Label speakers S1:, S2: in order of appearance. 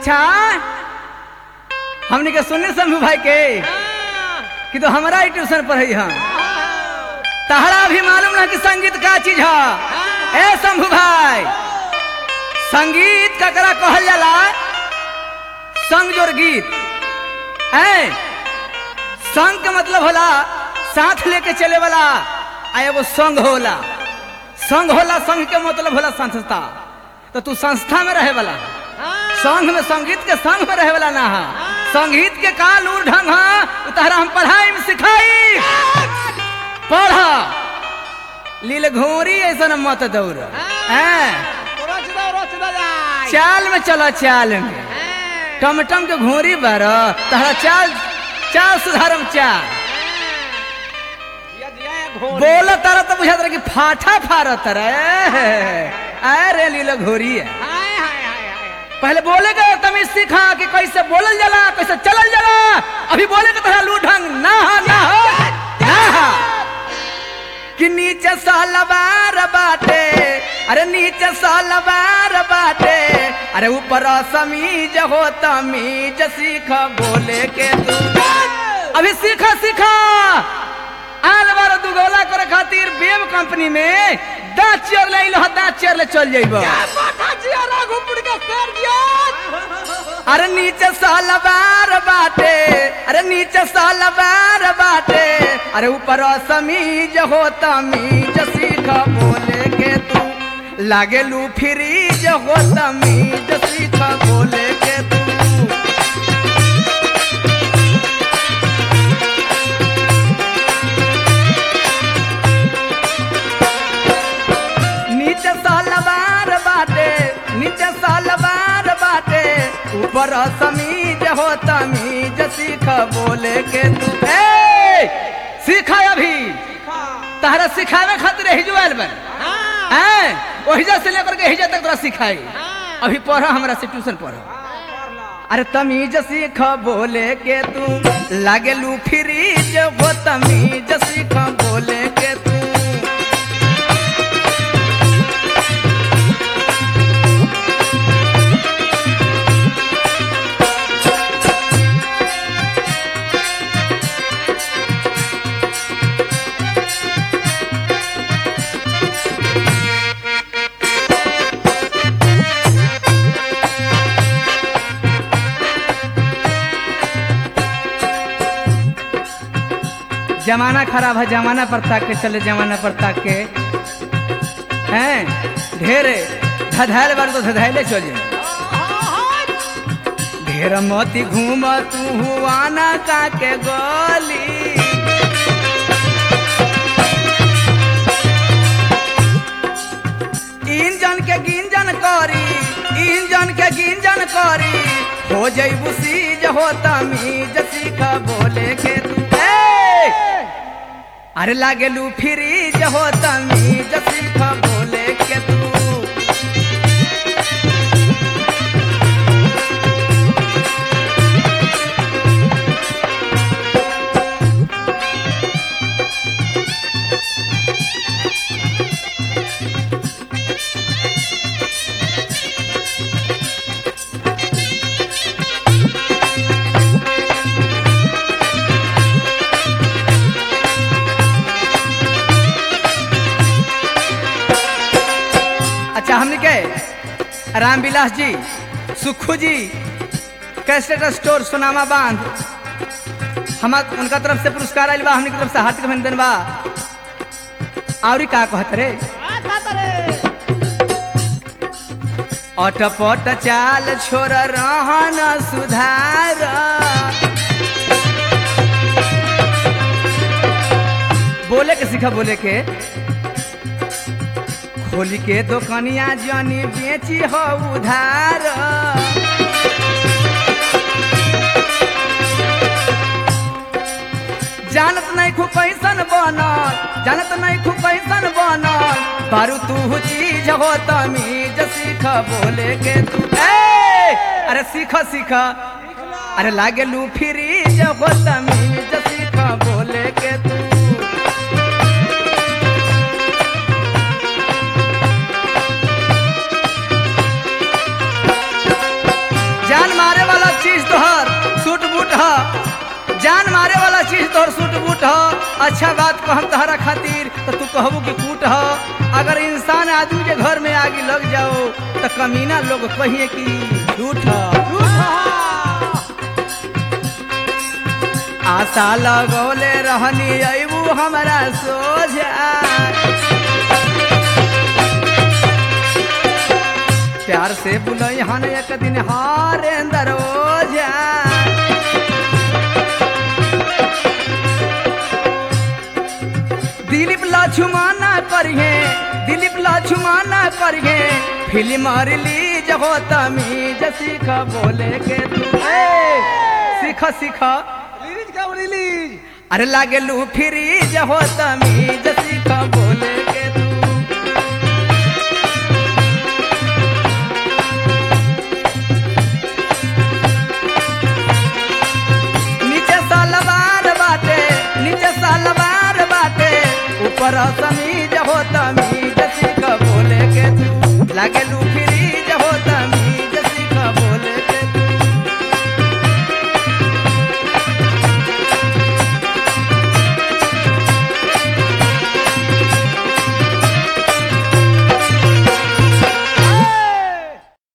S1: अच्छा हमने के सुनने शंभू भाई के कि तो हमारा ही ट्यूशन पढ़ी हम तहरा भी मालूम ना कि संगीत का चीज है ए शंभू भाई संगीत ककरा कहल जाला संग जोर गीत है संग के मतलब होला साथ लेके चले वाला आ एगो संग होला संग होला संग के मतलब होला संस्था तो तू संस्था में रहे वाला संघ में संगीत के संग में रहे वाला ना है संगीत के का लूर ढंग है उ तहरा हम पढ़ाई में सिखाई पढ़ा लील घोरी ऐसा न मत दौड़ हैं चाल में चलो चाल में टमटम के घोरी बार तहरा चाल चाल सुधारम चाल बोल तारा तो बुझा तारा कि फाटा फाड़ तारा अरे लीला घोरी है पहले बोले का तमीज सीखा कि कैसे बोलल जाला कैसे चलल जाला अभी बोले का तरह लू ढंग ना हा ना हो ना हा कि नीचे सालवार बाटे अरे नीचे सालवार बाटे अरे ऊपर समीज हो तमीज सीख बोले के तू अभी सीखा सीखा आल बार दुगोला करे खातिर बेब कंपनी में दांत चेयर ले लो दांत चेयर ले चल जाइबो अरे नीचे सालवार बाटे अरे नीचे सालवार बाटे अरे ऊपर समीज हो तमीज सीख बोले के तू लागे लू फ्रीज हो तमीज सीख बोले के तू नीचे सालवार बाटे नीचे सालवार बाटे ऊपर समीज हो तमीज सीख बोले के तू ए सीखा अभी तहरा सिखावे खातिर हिजुआल बन हैं ओहिजा से लेकर के हिजा तक तोरा सिखाई अभी पढ़ हमरा से ट्यूशन पढ़ अरे तमीज सीख बोले के तू लागे लू फ्रीज हो तमीज सीख बोले के तू जमाना खराब है जमाना पर ताक के चले जमाना पर ताक के हैं ढेर धधाइल बार तो धधाइले चल जाए ढेर मोती घूम तू हुआना का के गोली इंजन के गिंजन करी इंजन के गिंजन करी हो जईबू सीज हो तमीज सीख बोले के तू ए! अरे लागे लू फ्रीज हो तमीज सीख बोले के तू अच्छा हमने के रामविलास जी सुखू जी कैसेट स्टोर सोनामा बांध हम उनका तरफ से पुरस्कार आयल बा हमने की तरफ से हार्दिक अभिनंदन बा और का कहत रे अटपट चाल छोड़ रहन सुधार बोले के सीखा बोले के खोली के दुकनिया जनी बेची हो उधार जानत नहीं खूब कैसन बनल जानत नहीं खूब कैसन बनल बारू तू चीज हो तमीज सीख बोले के तू ए अरे सीख सीख अरे लागे लू फ्रीज हो तमीज सीख बोले के तू जान जान मारे वाला चीज तोहर सूट बूट ह अच्छा बात कहम तहरा खातिर तो तू कहबू कि कूट ह अगर इंसान आदमी के घर में आगे लग जाओ तो कमीना लोग कहिए कि झूठ ह आशा लगौले रहनी अबू हमारा सोझा प्यार से बुलई हन एक दिन हरेंद्र ओझा दिलीप लक्ष्मण करिए दिलीप लक्ष्मण करिए फिल्म रिलीज हो तमीज सीख बोले के तू ए, सीख सीख
S2: रिलीज कब रिलीज
S1: अरे लागे लू फ्रीज हो तमीज सीख बोले के तू नीचे सलवार बाटे नीचे सलवार बाटे ऊपर समीज हो तमीज